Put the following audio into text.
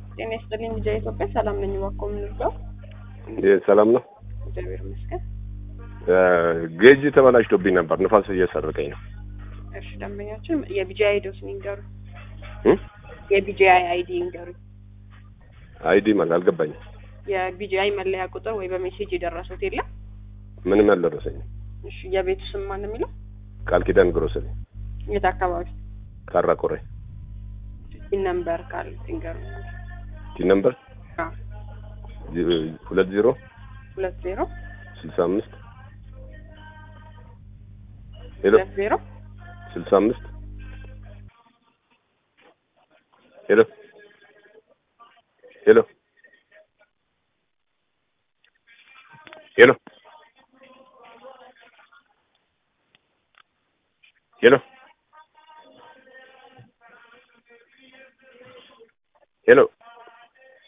ጤና ይስጥልኝ ልጃ ኢትዮጵያ ሰላም ነኝ። እባክዎ ምን ልርዳው? ሰላም ነው። እግዚአብሔር ይመስገን። ጌጅ ተበላሽቶብኝ ነበር፣ ንፋስ እየሰረቀኝ ነው። እሺ ደንበኛችን የቢጂአይ አይዲዎትን ይንገሩ። እ? የቢጂአይ አይዲ ይንገሩ። አይዲ ማለት አልገባኝም። የቢጂአይ መለያ ቁጥር ወይ በሜሴጅ የደረሱት የለም? ምንም አልደረሰኝም። እሺ የቤቱ ስም ማን ነው የሚለው? ቃል ኪዳን ግሮሰሪ የት አካባቢ? ካራ ቆሬ ፒን ነምበር ካለ ይንገሩ። ቲ ነምበር አዎ ሁለት ዜሮ ሁለት ዜሮ ስልሳ አምስት ሄሎ ሁለት ዜሮ ስልሳ አምስት ሄሎ ሄሎ ሄሎ ሄሎ ሄሎ